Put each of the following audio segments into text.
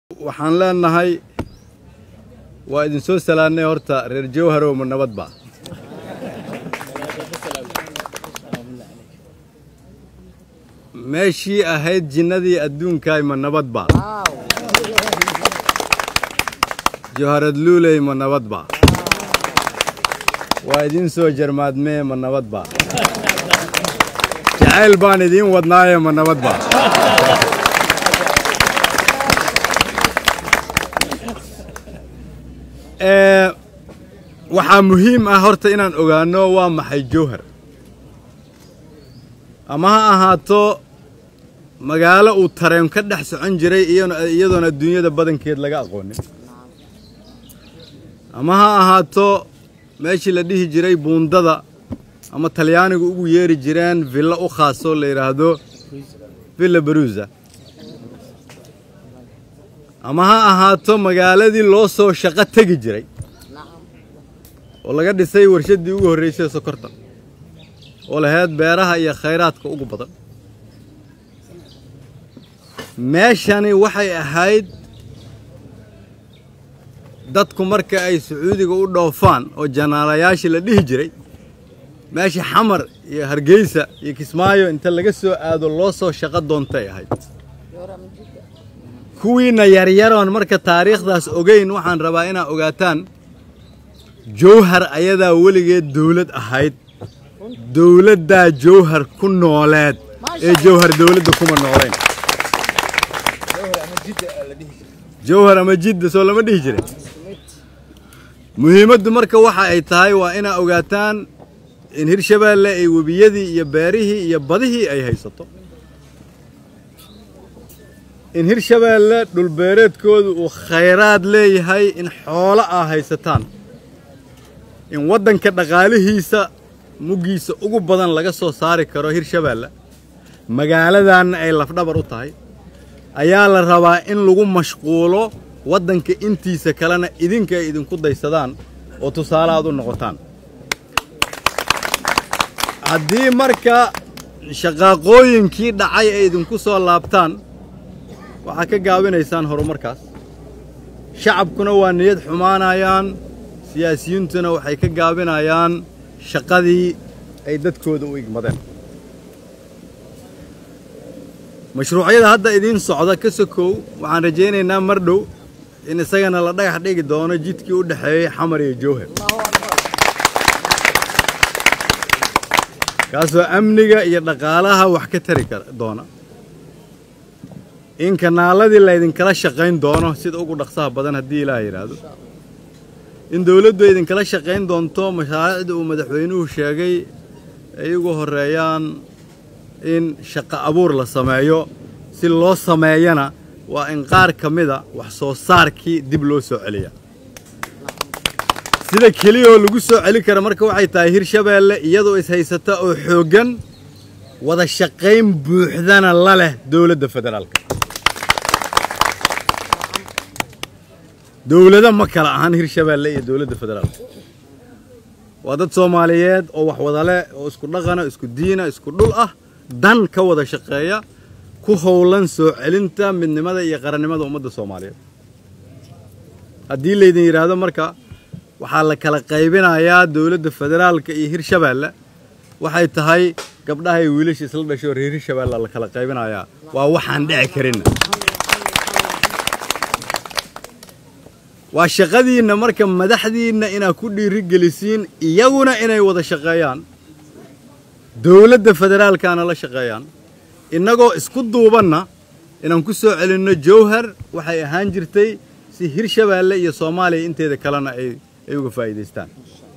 waxaan leenahay waa idin soo salaannay horta reer jawharow ma nabad ba meeshii ahayd jinnadii adduunkaay ma nabad ba jawharad luuley ma nabad ba waa idiin soo jarmaadmee ma nabad ba jacayl baan idiin wadnaaye ma nabad ba waxaa muhiim ah horta inaan ogaanno waa maxay jawhar ama ha ahaato magaalo uu tareen ka dhex socon jiray iyadoona adduunyada badankeed laga aqoonin ama ha ahaato meeshii la dhihi jiray buundada ama talyaanigu ugu yeeri jireen villo u khaasoo la yidhaahdo villa baruusa ama ha ahaato magaaladii loo soo shaqo tegi jiray oo laga dhisay warshaddii ugu horraysay sokorta oo lahayd beeraha iyo khayraadka ugu badan meeshani waxay ahayd dadku marka ay sacuudiga u dhoofaan oo janaalayaashii la dhihi jiray meesha xamar iyo hargeysa iyo kismaayo inta laga soo aado loo soo shaqo doontay ahayd kuwiinna yaryaroon marka taariikhdaas ogeyn waxaan rabaa inaad ogaataan jawhar ayadaa weligeed dawlad ahayd dawladdaa jawhar ku nooleed ee jawhar dawladda kuma noolayn jawhar ama jidda soo lama dhihi jirin muhiimaddu marka waxa ay tahay waa inaad ogaataan in hirshabeelle ay webiyadii iyo beerihii iyo badihii ay haysato in hirshabeelle dhulbeereedkoodu uu khayraad leeyahay in xoolo ah haysataan in waddanka dhaqaalihiisa muggiisa ugu badan laga soo saari karo hirshabeelle magaaladanna ay lafdhabar u tahay ayaa la rabaa in lagu mashquulo waddanka intiisa kalena idinka ay idinku daysadaan oo tusaale aad u noqotaan haddii marka shaqaaqooyinkii dhacay ay idinku soo laabtaan waxaad ka gaabinaysaan horumarkaas shacabkuna waa niyad xumaanayaan siyaasiyiintuna waxay ka gaabinayaan shaqadii ay dadkooda u igmadeen mashruucyada hadda idiin socda ka sokow waxaan rajaynaynaa mar dhow in isagana la dhagax dhigi doono jidkii u dhexeeyey xamar iyo jawhar kaasoo amniga iyo dhaqaalaha wax ka tari doona in kanaaladii laydinkala shaqayn doono sida ugu dhaqsaha badan haddii ilaah yidhaahdo in dawladdu idinkala shaqayn doonto mashaariicda uu madaxweynuhu sheegay ay ugu horreeyaan in shaqo abuur la sameeyo si loo sameeyana waa in qaar ka mida wax soo saarkii dib loo soo celiya sida keliyahoo lagu soo celi kara marka waxay tahay hirshabeelle iyadoo ishaysata oo xooggan wada shaqayn buuxdana la leh dowladda federaalka dowlado ma kala ahan hirshabeelle iyo dowladda federaalka waa dad soomaaliyeed oo wax wada leh oo isku dhaqana isku diina isku dhul ah dan ka wada shaqeeya ku howlan soo celinta midnimada iyo qarannimada ummadda soomaaliyeed haddii laydin yidhaahdo marka waxaa la kala qaybinayaa dowladda federaalka iyo hirshabeelle waxay tahay gabdhaha iyo wiilasha isla dhasho reer hirshabeelle la kala qaybinayaa waa waxaan dhici karinna waa shaqadiinna marka madaxdiinna inaad ku dhiirigelisiin iyaguna inay wada shaqeeyaan dowladda federaalkaana la shaqeeyaan innagoo isku duubanna inaan ku soo celinno jawhar waxay ahaan jirtay si hirshabeelle iyo soomaaliya inteeda kalena ay ay uga faa'iidaystaan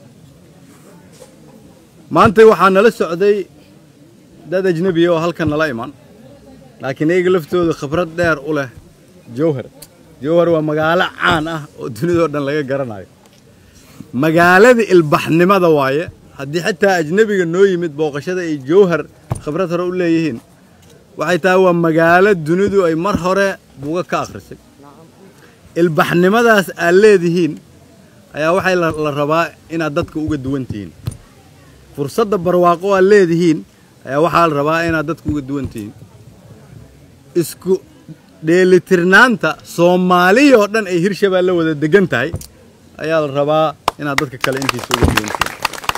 maanta waxaa nala socday dad ajnebiya oo halkan nala iman laakiin iyaga laftooda khibrad dheer u leh jawhar jawhar waa magaalo caan ah oo dunidao dhan laga garanayo magaalada ilbaxnimada waaye haddii xitaa ajnebiga noo yimid booqashada ay jawhar khibrad hore u leeyihiin waxay tahay waa magaalo dunidu ay mar hore buga ka akhrisay ilbaxnimadaas aad leedihiin ayaa waxay la rabaa inaad dadka uga duwan tihiin fursadda barwaaqo aad leedihiin ayaa waxaa la rabaa inaad dadka uga duwan tihiin isku dheelitirnaanta soomaaliya oo dhan ay hirshabeelle wada degan tahay ayaa la rabaa inaad dadka kale intiisa uga duwantiin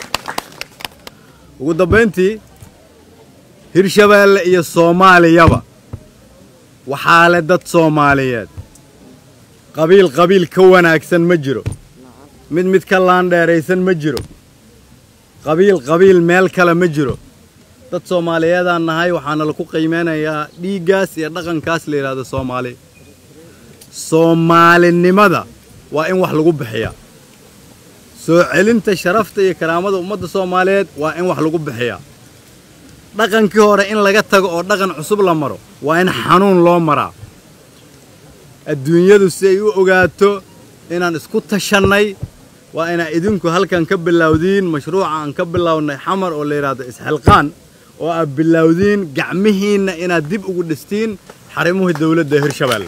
ugu dambayntii hirshabeelle iyo soomaaliyaba waxaa le dad soomaaliyeed qabiil qabiil ka wanaagsan ma jiro mid mid ka laandheeraysan ma jiro qabiil qabiil meel kale ma jiro dad soomaaliyeedaan nahay waxaana laku qiimeynayaa dhiiggaas iyo dhaqankaas la yidhahdo soomaali soomaalinimada waa in wax lagu bixiyaa soo celinta sharafta iyo karaamada ummadda soomaaliyeed waa in wax lagu bixiyaa dhaqankii hore in laga tago oo dhaqan cusub la maro waa in xanuun loo maraa adduunyadu si ay u ogaato inaan isku tashannay waa inaa idinku halkan ka bilowdiin mashruuca aan ka bilownay xamar oo la yidhaahdo isxilqaan oo aad bilowdiin gacmihiinna inaad dib ugu dhistiin xarimuhii dawladda hirshabeelle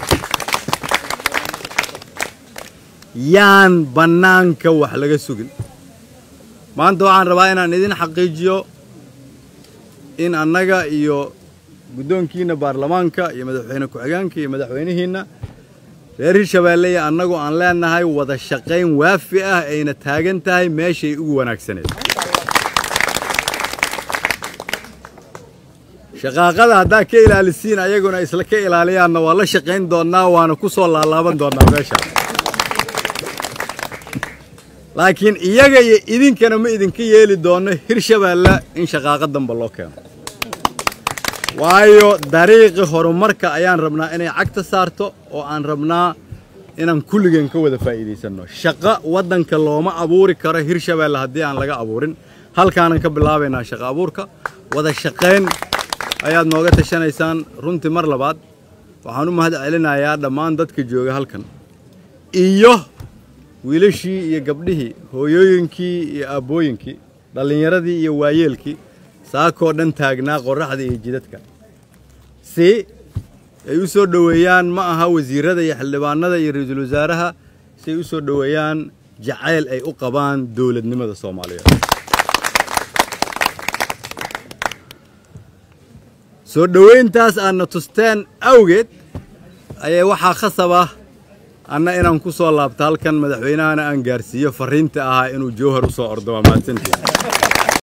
yaan bannaanka wax laga sugin maanta waxaan rabaa inaan idin xaqiijiyo in annaga iyo guddoonkiinna baarlamaanka iyo madaxweyne ku-xigeenka iyo madaxweynihiinna reer hirshabeelle iyo annagu aan leenahay wada shaqayn waafi ah ayna taagan tahay meeshay ugu wanaagsaneed shaqaaqada haddaa ka ilaalisiin ayaguna isla ka ilaaliyaanna waa la shaqayn doonnaa waana ku soo laalaaban doonnaa meesha laakiin iyaga iyo idinkana ma idinka yeeli doonno hirshabeelle in shaqaaqa damba loo keeno waayo dariiqi horumarka ayaan rabnaa inay cagta saarto oo aan rabnaa inaan kulligeen ka wada faa'iidaysanno shaqo waddanka looma abuuri karo hirshabeelle haddii aan laga abuurin halkaanan ka bilaabaynaa shaqo abuurka wada shaqayn ayaad nooga tashanaysaan runtii mar labaad waxaan u mahad celinayaa dhammaan dadka jooga halkan iyo wiilashii iyo gabdhihii hooyooyinkii iyo aabbooyinkii dhallinyaradii iyo waayeelkii saakoo dhan taagnaa qorraxda iyo jidadka si ay u soo dhoweeyaan ma aha wasiirrada iyo xildhibaanada iyo ra-iisul wasaaraha si ay u soo dhoweeyaan jacayl ay u qabaan dowladnimada soomaaliyeed soo dhoweyntaas aadna tusteen awgeed ayay waxaa khasab ah anna inaan ku soo laabto halkan madaxweynahana aan gaarsiiyo farriinta ahaa inuu jowhar u soo ordo waa mahadsantii